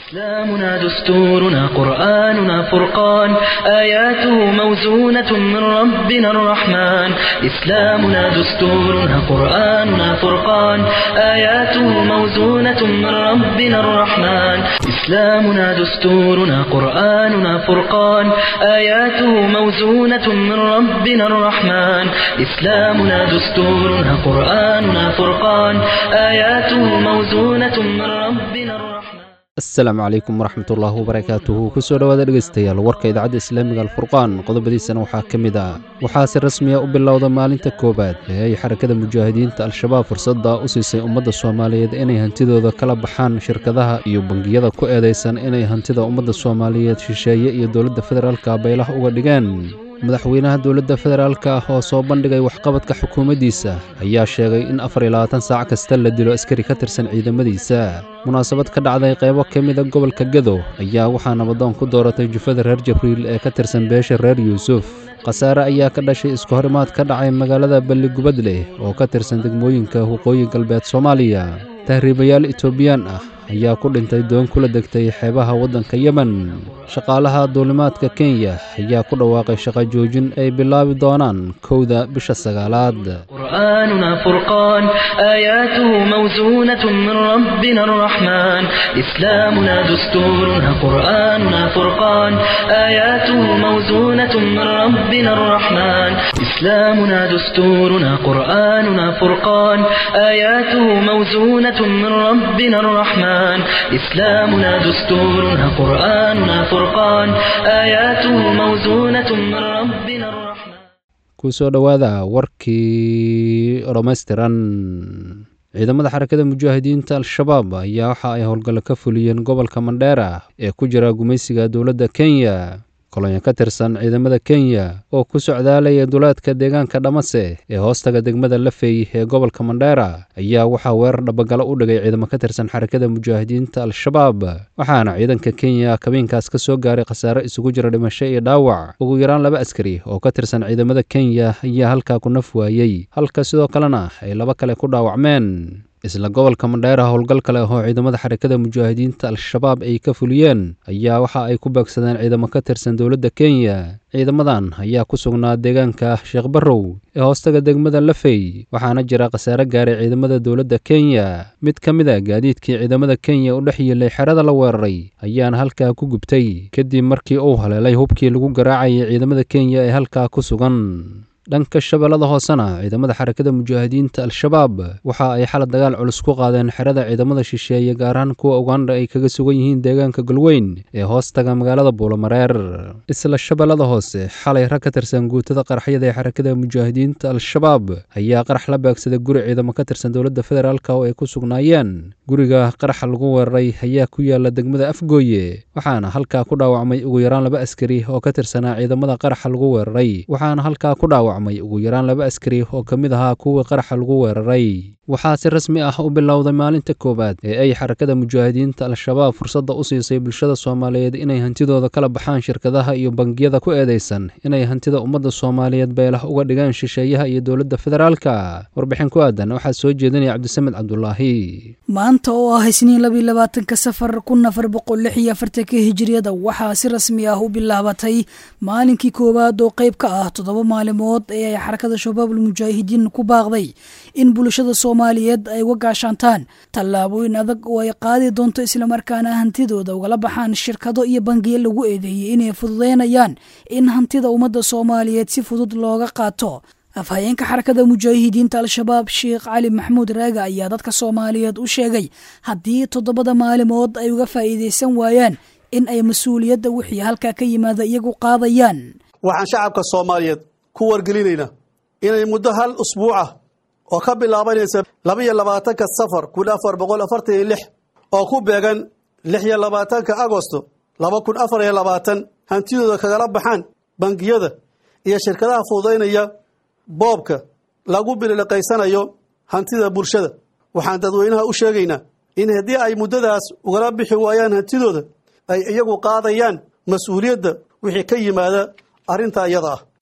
إسلامنا دستورنا قرآننا فرقان آياته موزونة من ربنا الرحمن إسلامنا دستورنا قرآننا فرقان آياته موزونة من ربنا الرحمن إسلامنا دستورنا قرآننا فرقان آياته موزونة من ربنا الرحمن إسلامنا دستورنا قرآننا فرقان آياته موزونة من ربنا الرحمن asalaamu calaykum waraxmatullaahi wabarakaatuhu kusoo dhowaada dhegaystayaal warka idaacadda islaamiga alfurqaan qodobadiisana waxaa ka mid ah waxaa si rasmiya u bilowda maalinta koowaad ee ay xarakada mujaahidiinta al-shabaab fursadda u siisay ummadda soomaaliyeed inay hantidooda kala baxaan shirkadaha iyo bangiyada ku eedaysan inay hantida ummadda soomaaliyeed shisheeye iyo dowladda federaalka baylah uga dhigeen madaxweynaha dowladda federaalka ah oo soo bandhigay waxqabadka xukuumaddiisa ayaa sheegay in afar iyo labaatan saac kasta la dilo askari ka tirsan ciidamadiisa munaasabad ka dhacday qaybo ka mida gobolka gedo ayaa waxaa nabadoon ku dooratay jufada reer jibriil ee ka tirsan beesha reer yuusuf khasaare ayaa ka dhashay isku horimaad ka dhacay magaalada balligubadleh oo ka tirsan degmooyinka waqooyi galbeed soomaaliya tahriibayaal etoobiyaan ah ayaa ku dhintay doon kula degtay xeebaha waddanka yemen shaqaalaha duulimaadka kenya ayaa ku dhawaaqay shaqa joojin ay bilaabi doonaan kowda bisha sagaalaad قرآننا فرقان آياته موزونة من ربنا الرحمن إسلامنا دستورنا قرآننا فرقان آياته موزونة من ربنا الرحمن إسلامنا دستورنا قرآننا فرقان آياته موزونة من ربنا الرحمن إسلامنا دستورنا قرآننا فرقان آياته موزونة من ربنا الرحمن kusoo dhowaada warkii dhammaystiran ciidamada xarakada mujaahidiinta al-shabaab ayaa waxa ay howlgallo ka fuliyeen gobolka mandheera ee ku jira gumaysiga dowladda kenya kolonyo ka tirsan ciidamada kenya oo ku socdaalaya duleedka deegaanka dhamase ee hoostaga degmada lafey ee gobolka mandheera ayaa waxaa weerar dhabagalo u dhigay ciidamo ka tirsan xarakada mujaahidiinta al-shabaab waxaana ciidanka kenya kabeenkaas ka soo gaaray khasaare isugu jira dhimasho iyo dhaawac ugu yaraan laba askari oo ka tirsan ciidamada kenya ayaa halkaa ku naf waayey halka sidoo kalena ay laba kale ku dhaawacmeen isla gobolka mandheera howlgal kale oo ciidamada xarakada mujaahidiinta al-shabaab ay ka fuliyeen ayaa waxa ay ku beegsadeen ciidamo ka tirsan dowladda kenya ciidamadan ayaa ku sugnaa deegaanka sheekh barrow ee hoostaga degmada lafey waxaana jira khasaare gaaray ciidamada dowladda kenya mid ka mid a gaadiidkii ciidamada kenya u dhex yiilay xerada la weeraray ayaana halkaa ku gubtay kadib markii uu haleelay hubkii lagu garaacayay ciidamada kenya ee halkaa ku sugan dhanka shabeellada hoosena ciidamada xarakada mujaahidiinta al-shabaab waxa ay xalad dagaal culus ku qaadeen xerada ciidamada shisheeye gaar ahaan kuwa uganda ay kaga sugan yihiin deegaanka galweyn ee hoostaga magaalada buulamareer isla shabeellada hoose xalay rag ka tirsan guutada qaraxyada ee xarakada mujaahidiinta al-shabaab ayaa qarax la beegsaday guri ciidamo ka tirsan dowladda federaalk oo ay ku sugnaayeen guriga qaraxa lagu weeraray ayaa ku yaala degmada afgooye waxaana halkaa ku dhaawacmay ugu yaraan laba askari oo ka tirsanaa ciidamada qaraxa lagu weeraray waxaana halkaa ku dhaawac ugu yaraan laba askari oo ka mid ahaa kuwii qaraxa lagu weeraray waxaa si rasmi ah u bilowday maalinta koowaad ee ay xarakada mujaahidiinta al-shabaab fursadda u siisay bulshada soomaaliyeed inay hantidooda kala baxaan shirkadaha iyo bangiyada ku eedaysan inay hantida ummadda soomaaliyeed beelah uga dhigaan shisheeyaha iyo dowladda federaalka warbixin ku aadan waxaa soo jeedinaya cabdisamed cabdulaahi maanta oo ah isniin labiy labaatanka safar kun afar boqol lix iyo afartanka hijiriyada waxaa si rasmi ah u bilaabatay maalinkii koowaad oo qayb ka ah toddoba maalimood ee ay xarakada shabaabul mujaahidiin ku baaqday in bulshada soomaaliyeed ay uga gaashaantaan tallaabooyin adag oo ay qaadi doonto islamarkaana hantidooda ugala baxaan shirkado iyo bangiyo lagu eedeeyey inay fududeynayaan in hantida ummadda soomaaliyeed si fudud looga qaato afhayeenka xarakada mujaahidiinta al-shabaab sheekh cali maxamuud raaga ayaa dadka soomaaliyeed u sheegay haddii toddobada maalimood ay uga faa'iidaysan waayaan in ay mas-uuliyadda wixii halkaa ka yimaada iyagu qaadayaan waxaan shacabka soomaaliyeed ku wargelinaynaa inay muddo hal usbuuc ah oo ka bilaabanaysa laba iyo labaatanka safar kun afar boqol afartan iyo lix oo ku beegan lix iyo labaatanka agosto laba kun afar iyo labaatan hantidooda kagala baxaan bangiyada iyo shirkadaha fududaynaya boobka lagu bililiqaysanayo hantida bulshada waxaan dadweynaha u sheegaynaa in haddii ay muddadaas ugala bixi waayaan hantidooda ay iyagu qaadayaan mas-uuliyadda wixii ka yimaada arrintaa iyada ah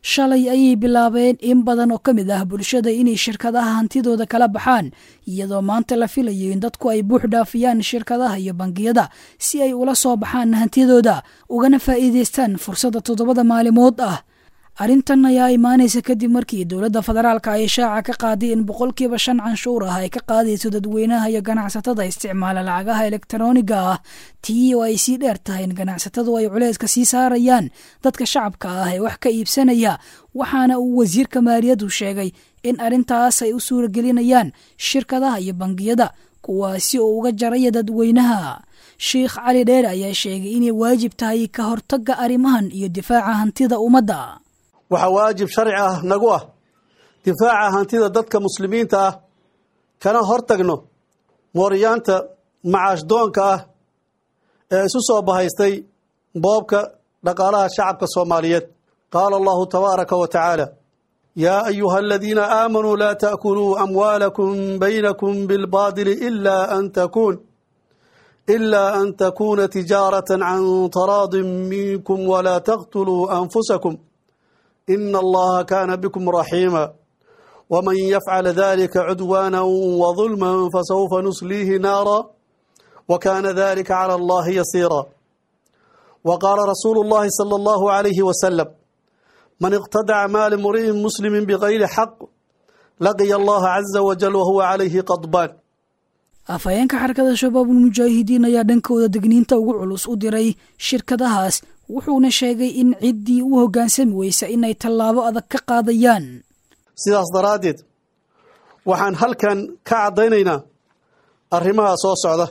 shalay ayay bilaabeen in badan oo ka mid ah bulshada inay shirkadaha hantidooda kala baxaan iyadoo maanta la filayo in dadku ay buux dhaafiyaan shirkadaha iyo bangiyada si ay ula soo baxaan hantidooda ugana faa'iidaystaan fursadda toddobada maalimood ah arrintan ayaa imaanaysa kadib markii dowladda federaalka ay shaaca ka qaaday in boqolkiiba shan canshuur ah ay ka qaadayso dadweynaha iyo ganacsatada isticmaala lacagaha elektarooniga ah tii oo ay sii dheer tahay in ganacsatadu ay culeyska sii saarayaan dadka shacabka ah ee wax ka iibsanaya waxaana uu wasiirka maaliyaddu sheegay in arrintaas ay u suuragelinayaan shirkadaha iyo bangiyada kuwaasi oo uga jaraya dadweynaha sheikh cali dheere ayaa sheegay inay waajib tahay ka hortagga arrimahan iyo difaaca hantida ummadda waxaa waajib sharci ah nagu ah difaaca hantida dadka muslimiinta ah kana hortagno mooryaanta macaashdoonka ah ee isu soo bahaystay boobka dhaqaalaha shacabka soomaaliyeed qaala allahu tabaaraka wa tacaala yaa ayuha aladiina aamanuu laa ta'kuluu amwaalakum baynakum bilbaadili ila an takuun ilaa an takuuna tijaaratan can taraadin minkum walaa taqtuluu anfusakum ina allaha kaana bikum raxiima wman yafcal dalika cudwaana wظulma fasawfa nusliihi naara wakana dalika calى allahi yasiira waqaala rasuulu اllahi salى اllahu عalayhi wasalam man iqtadaca maali mri'in muslimi bgayri xaq laqiya allaha caza wajal wahuwa calayhi qadbaan afhayeenka xarakada shabaabulmujaahidiin ayaa dhankooda degniinta ugu culus u diray shirkadahaas wuxuuna sheegay in ciddii u hoggaansami weysa inay tallaabo adag ka qaadayaan sidaas daraaddeed waxaan halkan ka caddaynaynaa arrimaha soo socda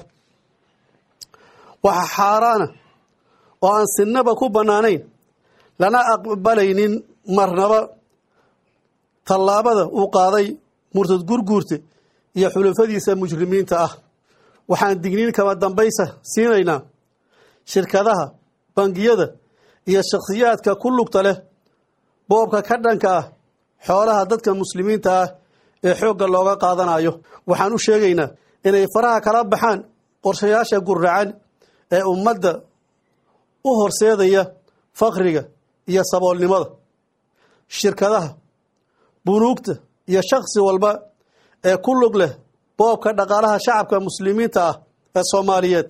waxa xaaraana oo aan sinnaba ku bannaanayn lana aqbalaynin marnaba tallaabada uu qaaday murtad gurguurta iyo xulafadiisa mujrimiinta ah waxaan digniin kama dambaysa siinaynaa shirkadaha bangiyada iyo shakhsiyaadka ku lugta leh boobka ka dhanka ah xoolaha dadka muslimiinta ah ee xoogga looga qaadanayo waxaan u sheegaynaa inay faraha kala baxaan qorshayaasha guracan ee ummadda u horseedaya fakriga iyo saboolnimada shirkadaha bunuugta iyo shakhsi walba ee ku lug leh boobka dhaqaalaha shacabka muslimiinta ah ee soomaaliyeed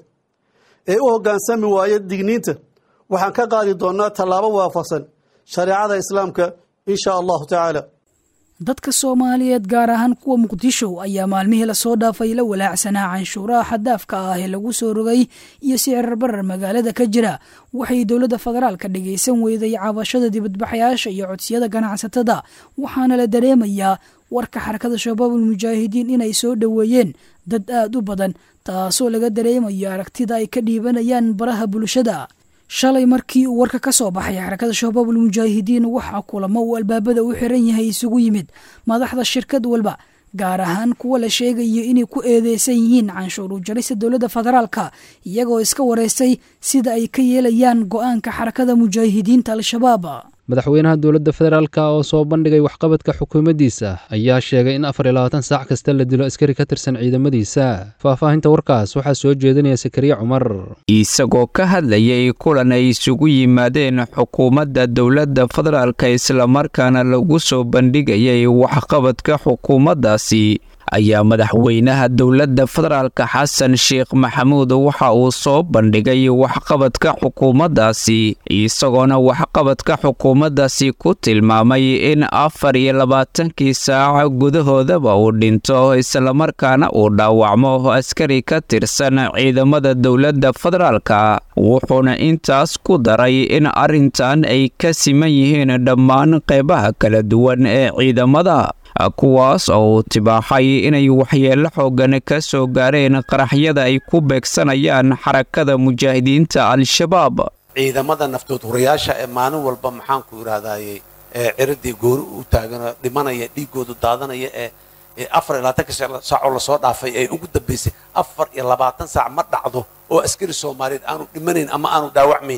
ee u hoggaansami waaya digniinta waxaan ka qaadi doonnaa tallaabo waafaqsan shareecada islaamka in sha allahu tacaala dadka soomaaliyeed gaar ahaan kuwa muqdisho ayaa maalmihii lasoo dhaafay la walaacsanaa canshuuraha xaddaafka ah ee lagu soo rogay iyo sicir barar magaalada ka jira waxay dowladda federaalka dhagaysan weyday cabashada dibadbaxayaasha iyo codsiyada ganacsatada waxaana la dareemayaa warka xarakada shabaabulmujaahidiin inay soo dhoweeyeen dad aad u badan taasoo laga dareemayo aragtida ay ka dhiibanayaan baraha bulshada shalay markii uu warka ka soo baxay xarakada shabaabulmujaahidiin waxaa kulamo uu albaabada u xiran yahay isugu yimid madaxda shirkad walba gaar ahaan kuwa la sheegayo inay ku eedeysan yihiin canshuur u jarista dowladda federaalka iyagoo iska wareystay sida ay ka yeelayaan go-aanka xarakada mujaahidiinta al-shabaab madaxweynaha dowladda federaalk oo soo bandhigay waxqabadka xukuumaddiisa ayaa sheegay in afar iyo labaatan saac kasta la dilo askari ka tirsan ciidamadiisa faahfaahinta warkaas waxaa soo jeedinaya sakariye cumar isagoo ka hadlayay kulan ay isugu yimaadeen xukuumadda dowladda federaalka islamarkaana lagu soo bandhigayay waxqabadka xukuumaddaasi ayaa madaxweynaha dowladda federaalka xasan sheekh maxamuud waxa uu soo bandhigay waxqabadka xukuumaddaasi isagoona waxqabadka xukuumaddaasi ku tilmaamay in afar iyo labaatankii saac gudahoodaba uu dhinto islamarkaana uu dhaawacmo askari ka tirsan ciidamada dowladda federaalka wuxuuna intaas ku daray in arrintan ay ka siman yihiin dhammaan qeybaha kala duwan ee ciidamada kuwaas oo uu tibaaxay inay waxyeello xoogan ka soo gaareen qaraxyada ay ku beegsanayaan xarakada mujaahidiinta al-shabaab ciidamada naftood hurayaasha ee maalin walba maxaanku idhahdaaye ee ciradii goori u taagan dhimanaya dhiigoodu daadanaya ee afar iyo labaatanka saacoo lasoo dhaafay ee ugu dambaysay afar iyo labaatan saac ma dhacdo oo askari soomaaliyeed aanu dhimanayn ama aanu dhaawacmayn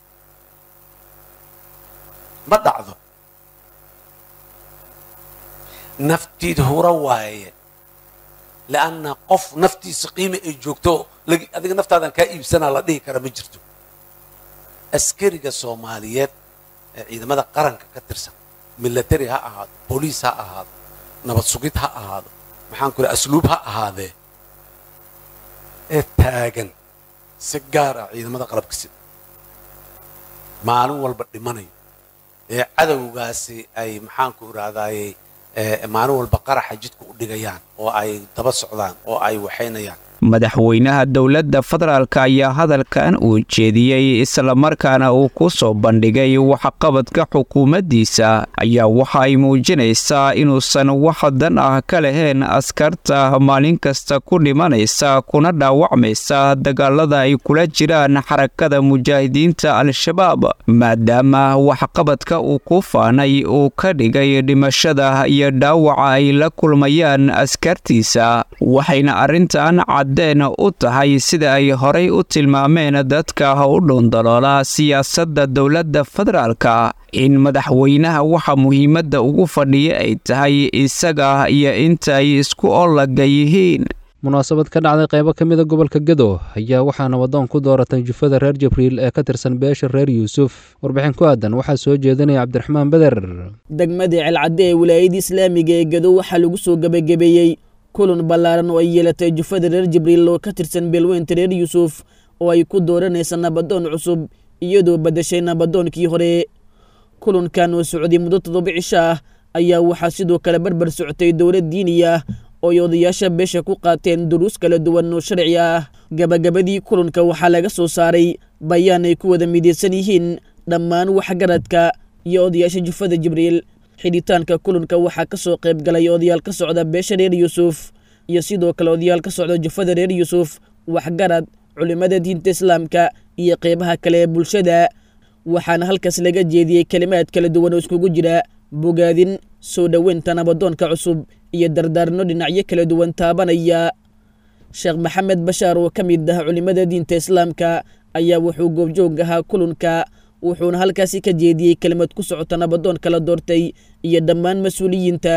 ma dhacdo naftiid hura waaye lianna qof naftiisa qiimi ay joogto adiga naftaadan kaa iibsanaa la dhihi kara ma jirto askariga soomaaliyeed ee ciidamada qaranka ka tirsan military ha ahaado booliis ha ahaado nabad sugid ha ahaado maxaan ku idhaha asluub ha ahaadee ee taagan si gaar ah ciidamada qalabka sida maalin walba dhimanayo ee cadowgaasi ay maxaanku idhahdaaye maalin walba qaraxa jidka u dhigayaan oo ay daba socdaan oo ay waxaynayaan madaxweynaha dowladda federaalk ayaa hadalkan uu jeediyey islamarkaana uu ku soo bandhigay waxqabadka xukuumaddiisa ayaa waxa ay muujinaysaa inuusan wax dan ah ka lahayn askarta maalin kasta ku dhimanaysa kuna dhaawacmaysa dagaalada ay kula jiraan xarakada mujaahidiinta al-shabaab maadaama waxqabadka uu ku faanay uu ka dhigay dhimashada iyo dhaawaca ay la kulmayaan askartiisa waxayna arrintan deen u tahay sida ay horay u tilmaameen dadka u dhuundaloola siyaasadda dowladda federaalka in madaxweynaha waxa muhiimadda ugu fadhiya ay tahay isaga iyo inta ay isku ollaga yihiin munaasabad ka dhacday qaybo ka mida gobolka gedo ayaa waxaa nabadoon ku dooratay jufada reer jibriil ee ka tirsan beesha reer yuusuf warbixin ku aadan waxaa soo jeedinaya cabdiraxmaan beder degmadii celcadde ee wilaayada islaamiga ee gedo waxaa lagu soo gebagabeeyey kulan ballaaran oo ay yeelatay jufada reer jibriil oo ka tirsan beelweynta reer yuusuf oo ay ku dooranaysa nabadoon cusub iyadoo badashay nabadoonkii hore kulankan oo socday muddo toddoba cisho ah ayaa waxaa sidoo kale barbar socotay dowlad diini ah oo ay odayaasha beesha ku qaateen duruus kala duwan oo sharci ah gabagabadii kulanka waxaa laga soo saaray bayaan ay ku wada midaysan yihiin dhammaan waxgaradka iyo odayaasha jufada jibriil xidhitaanka kulanka waxaa ka soo qayb galay odayaal ka socda beesha reer yuusuf iyo sidoo kale odayaal ka socda jufada reer yuusuf waxgarad culimmada diinta islaamka iyo qeybaha kale ee bulshada waxaana halkaas laga jeediyey kelimaad kala duwan oo iskugu jira bogaadin soo dhoweynta nabadoonka cusub iyo dardaarno dhinacyo kala duwan taabanaya sheekh maxamed bashaar oo ka mid ah culimmada diinta islaamka ayaa wuxuu goobjoog ahaa kulanka wuxuuna halkaasi ka jeediyey kelimad ku socota nabadoon kala doortay iyo dhammaan mas-uuliyiinta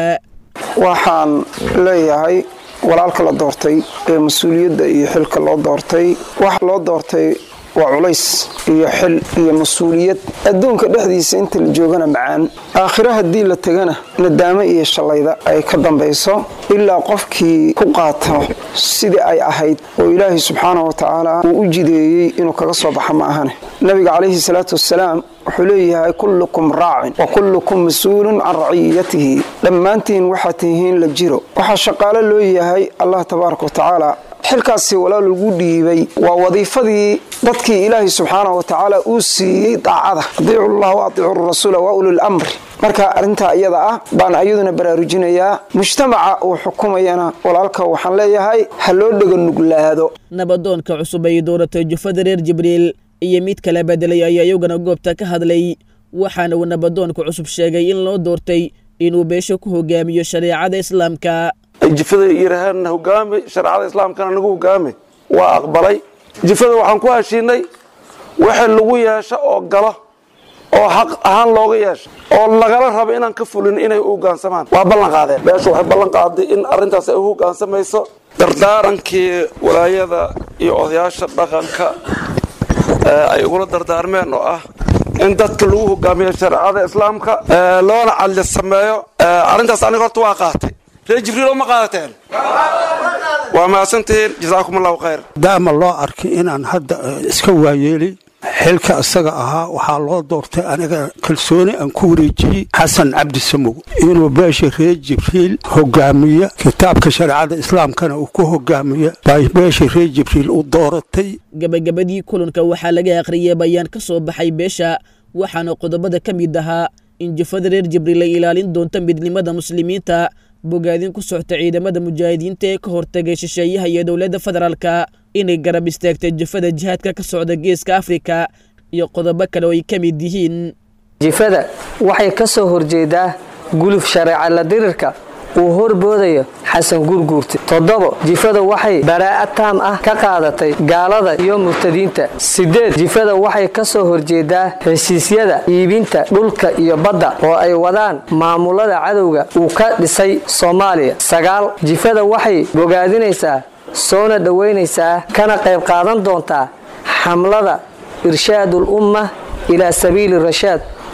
waxaan leeyahay walaalka la doortay ee mas-uuliyadda iyo xilka loo doortay waxa loo doortay waa culays iyo xil iyo mas-uuliyad adduunka dhexdiisa inta la joogana macaan aakhiro haddii la tegana nadaamo iyo shallayda ay ka dambayso ilaa qofkii ku qaato sidii ay ahayd oo ilaahay subxaanahu watacaala uu u jideeyey inuu kaga soo baxa ma ahane nabiga calayhi salaatu wasalaam wuxuu leeyahay kullukum raacin wa kullukum mas-uulun can raciyatihi dhammaantiin waxaad tihiin la jiro waxaa shaqaalo loo yahay allah tabaaraka watacaala xilkaasi walaal ugu dhiibay waa wadiifadii dadkii ilaahay subxaanahu watacaala uu siiyey daacada adiicu llah wa adiicu rasuula wa ulil amri marka arrintaa iyada ah baan ayaduna baraarujinayaa mujtamaca uu xukumayana walaalka waxaan leeyahay ha loo dhega nuglaado nabadoonka cusub ay dooratay jufada reer jibriil iyo mid kala bedelay ayaa iyaguna goobta ka hadlay waxaana uu nabadoonka cusub sheegay in loo doortay inuu beesho ku hogaamiyo shareecada islaamka jifada yirahaan hogaami shareecada islaamkana nagu hogaami waa aqbalay jifada waxaan ku heshiinay wixii lagu yeesho oo galo oo xaq ahaan looga yeesho oo lagala rabo inaan ka fulin inay u hogaansamaan waa ballan qaadeen beesha waxay ballan qaaday in arrintaas ay u hogaansamayso dardaarankii walaayada iyo odayaasha dhaqanka ay ugula dardaarmeen oo ah in dadka lagu hogaamiyo shareecada islaamka loona cadli sameeyo arrintaas aniga horta waa qaatay reer jibriil ma qaadateen waa mahadsantihiin jasaakum allahu khayr daama loo arkay inaan hadda iska waayeelay xilka isaga ahaa waxaa loo doortay aniga kalsooni aan ku wareejiyey xasan cabdi samow inuu beesha reer jibriil hogaamiya kitaabka shareecada islaamkana uu ku hogaamiya bay beesha reer jibriil u dooratay gabagabadii kulanka waxaa laga akhriyay bayaan ka soo baxay beesha waxaana qodobada ka mid ahaa in jufada reer jibriil ay ilaalin doonto midnimada muslimiinta bogaadin ku socta ciidamada mujaahidiinta ee ka hortagay shisheeyaha iyo dowladda federaalka inay garab istaagtay jufada jihaadka ka socda geeska afrika iyo qodobo kale oo ay ka mid yihiin jifada waxay ka soo horjeedaa guluf shareeca la dirirka uu horboodayo xasan guurguurte toddobo jifada waxay baraa'a taam ah ka qaadatay gaalada iyo murtadiinta siddeed jifada waxay ka soo horjeedaa heshiisyada iibinta dhulka iyo badda oo ay wadaan maamulada cadowga uu ka dhisay soomaaliya sagaal jifada waxay bogaadinaysaa soona dhowaynaysaa kana qayb qaadan doontaa xamlada irshaadul umma ilaa sabiili rashaad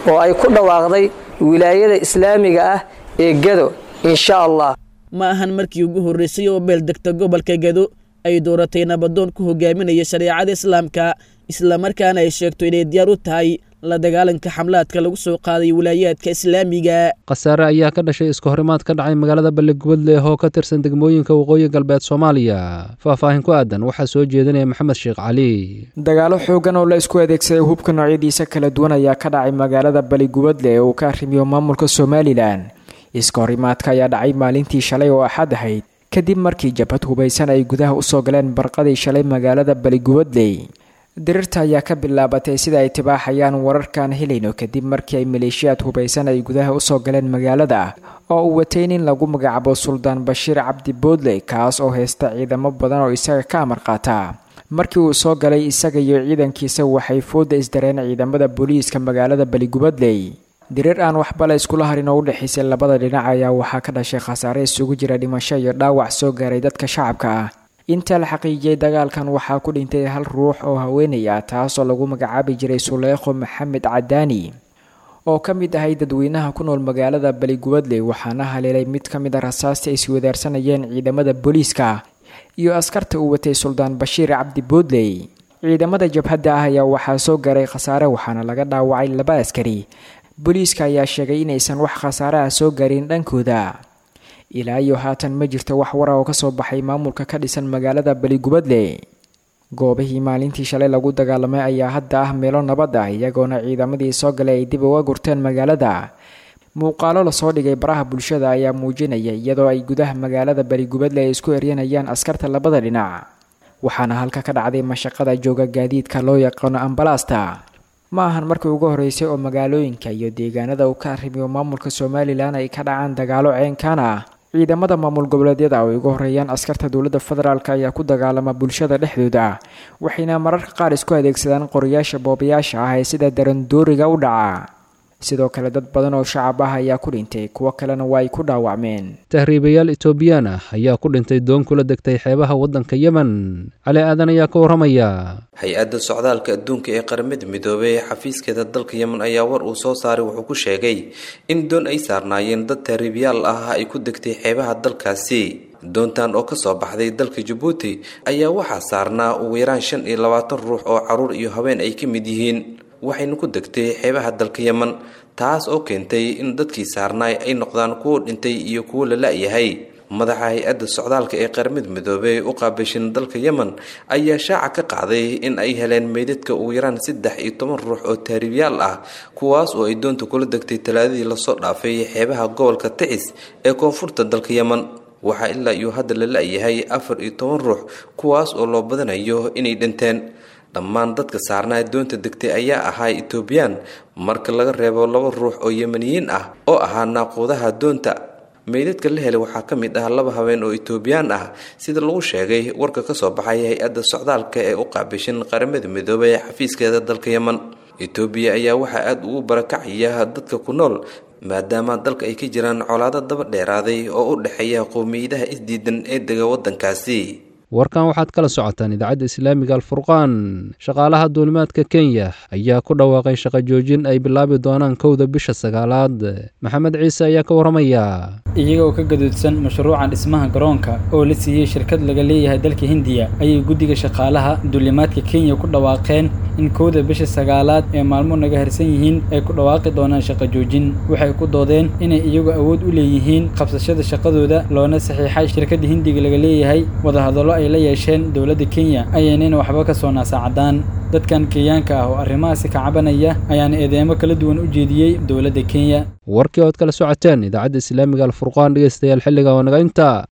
oo ay ku dhawaaqday wilaayada islaamiga ah ee gedo insha allah ma ahan markii ugu horreysay oo beeldegta gobolka gedo ay dooratay nabadoon ku hogaaminaya shareecada islaamka islamarkaana ay sheegto inay diyaar u tahay la dagaalanka xamlaadka lagu soo qaaday wilaayaadka islaamiga khasaare ayaa ka dhashay iska horimaad ka dhacay magaalada balligubadle oo ka tirsan degmooyinka waqooyi galbeed soomaaliya faahfaahin ku aadan waxaa soo jeedinaya maxamed sheekh cali dagaalo xoogan oo la isku adeegsaday hubka noocyadiisa kala duwan ayaa ka dhacay magaalada baligubadle ee uu ka arrimiyo maamulka somalilan iska horimaadka ayaa dhacay maalintii shalay oo axad ahayd kadib markii jabhad hubaysan ay gudaha usoo galeen barqadii shalay magaalada baligubadley dirirta ayaa ka bilaabatay sida ay tibaaxayaan wararkaan helayno kadib markii ay maleeshiyaad hubaysan ay gudaha usoo galeen magaalada oo uu watay nin lagu magacaabo suldaan bashiir cabdi boodley kaas oo haysta ciidamo badan oo isaga ka amar qaata markii uu soo galay isaga iyo ciidankiisa waxay fooda isdareen ciidamada booliiska magaalada baligubadley diriir aan waxba la iskula harin oo u dhexaysay labada dhinac ayaa waxaa ka dhashay khasaare isugu jira dhimasho iyo dhaawac soo gaaray dadka shacabka ah inta la xaqiijiyey dagaalkan waxaa ku dhintay hal ruux oo haweenay ah taasoo lagu magacaabi jiray suleekho maxamed cadaani oo ka mid ahay dadweynaha ku nool magaalada baligubadley waxaana haleelay mid ka mid a rasaasta ay iswadaarsanayeen ciidamada booliiska iyo askarta uu watay suldaan bashiir cabdi boodley ciidamada jabhadda ah ayaa waxaa soo gaaray khasaare waxaana laga dhaawacay laba askari booliiska ayaa sheegay inaysan wax khasaare ah soo gaarin dhankooda ilaa iyo haatan ma jirto wax wara oo kasoo baxay maamulka ka dhisan magaalada baligubadle goobihii maalintii shalay lagu dagaalamay ayaa hadda ah meelo nabad ah iyagoona ciidamadii soo galay ay dib uga gurteen magaalada muuqaalo lasoo dhigay baraha bulshada ayaa muujinaya iyadoo ay gudaha magaalada baligubadle ay isku eryanayaan askarta labada dhinac waxaana halka ka dhacday mashaqada jooga gaadiidka loo yaqaano ambalaasta ma ahan markii ugu horeysay oo magaalooyinka iyo deegaanada uu ka arrimiyo maamulka somalilan ay ka dhacaan dagaalo ceenkaan ah ciidamada maamul goboleedyada oo ay ugu horeeyaan askarta dowladda federaalk ayaa ku dagaalama bulshada dhexdooda waxayna mararka qaar isku adeegsadaan qorayaasha boobayaasha ah ee sida darandooriga u dhaca sidoo kale dad badan oo shacab ah ayaa ku dhintay kuwo kalena waa ay ku dhaawacmeen tahriibayaal etoobiyaan ah ayaa ku dhintay doon kula degtay xeebaha waddanka yemen cali aadan ayaa ka warramaya hay-adda socdaalka adduunka ee qaramada midoobey ee xafiiskeeda dalka yemen ayaa war uu soo saaray wuxuu ku sheegay in doon ay saarnaayeen dad tahriibayaal ah ay ku degtay xeebaha dalkaasi doontan oo kasoo baxday dalka jabuuti ayaa waxaa saarnaa ugu yaraan shan iyo labaatan ruux oo caruur iyo haween ay ka mid yihiin waxayna ku degtay xeebaha dalka yemen taas oo keentay in dadkii saarnaay ay noqdaan kuwo dhintay iyo kuwo la la-yahay madaxa hay-adda socdaalka ee qaramada midoobey u qaabishin dalka yemen ayaa shaaca ka qaaday in ay heleen meydadka ugu yaraan saddex iyo toban ruux oo taariibyaal ah kuwaas oo ay doonta kula degtay talaadadii lasoo dhaafay xeebaha gobolka ticis ee koonfurta dalka yemen waxaa ilaa iyo hadda la la-yahay afar iyo toban ruux kuwaas oo loo badanayo inay dhinteen dhammaan dadka saarnaa doonta degtay ayaa ahaa etoobiyaan marka laga reebo laba ruux oo yemeniyiin ah oo ahaa naaquudaha doonta meydadka la helay waxaa ka mid ah laba haween oo etoobiyaan ah sida lagu sheegay warka kasoo baxay hay-adda socdaalka ee u qaabishin qaramada midoobey ee xafiiskeeda dalka yemen etoobiya ayaa waxaa aada ugu barakacaya dadka ku nool maadaama dalka ay ka jiraan colaado daba dheeraaday oo u dhexeeya qowmiyadaha isdiidan ee dega waddankaasi warkan waxaad kala socotaan idaacadda islaamiga alfurqaan shaqaalaha duulimaadka kenya ayaa ku dhawaaqay shaqo joojin ay bilaabi doonaan kowda bisha sagaalaad maxamed ciise ayaa ka warramaya iyagoo ka gaduudsan mashruuca dhismaha garoonka oo la siiyey shirkad laga leeyahay dalka hindiya ayay guddiga shaqaalaha duulimaadka kenya ku dhawaaqeen in kowda bisha sagaalaad ee maalmo naga harsan yihiin ay ku dhawaaqi doonaan shaqo joojin waxay ku doodeen inay iyagu awood u leeyihiin qabsashada shaqadooda loona saxiixay shirkadda hindiga laga leeyahay wadahadallo ay la yeesheen dowladda kenya ayaynayna waxba ka soo naasaacadaan dadkan kenyaanka ah oo arrimahaasi ka cabanaya ayaana eedeemo kala duwan u jeediyey dowladda kenya warkii ood kala socoteen idaacadda islaamiga alfurqaan dhegeystayaal xilliga oo naga inta